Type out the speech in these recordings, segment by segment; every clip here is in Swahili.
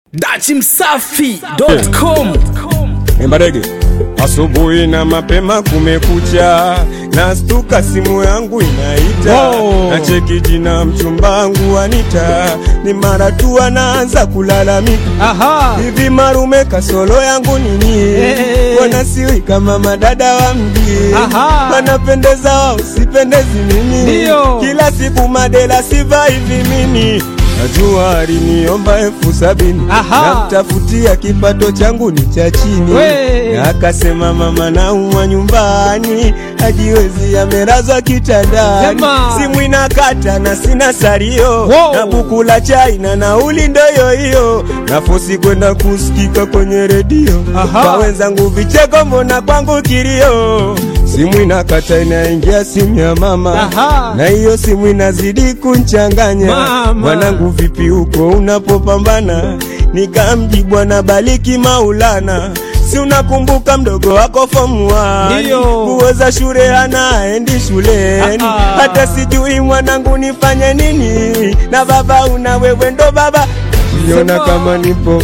dachimsafi.com Mbadege, asubuhi na mapema kumekucha, nastuka simu yangu inaita, Wow. na cheki jina mchumbangu Anita, ni mara tu anaanza kulalamika Aha. hivi marume kasolo yangu nini? Eh. Wanasiwi kama madada wa mji, Aha. wanapendeza wao sipendezi mimi, Ndio. kila siku madela siva hivi mimi Najua aliniomba elfu sabini Aha. namtafutia kipato changu ni cha chini, We. na akasema mama naumwa nyumbani, hajiwezi amerazwa kitandani, Sema. simu inakata na sina salio Wow. na buku la chai na nauli ndo hiyo hiyo, nafosi kwenda kusikika kwenye redio Aha. kwa wenzangu vicheko, mbona kwangu kilio, simu inakata inaingia simu ya mama Aha. na hiyo simu inazidi kunchanganya Mama. mwanangu, vipi huko unapopambana? Nikamjibu bwana Baliki Maulana, si unakumbuka mdogo wako fomu Ndio. kuweza shule anaendi shuleni, Ah, ah. hata sijui mwanangu nifanye nini, na baba una wewe ndo baba niona Sema. kama nipo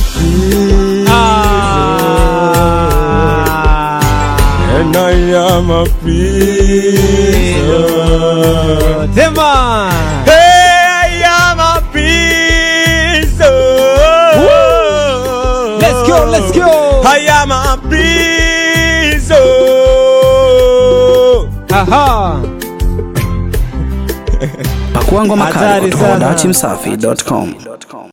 Ah. And I am a prison. Tema. Hey, I am a prison. Let's go, let's go. I am a prison. Aha. pakuangwa makali Hatari kutoka sana. dachimsafi.com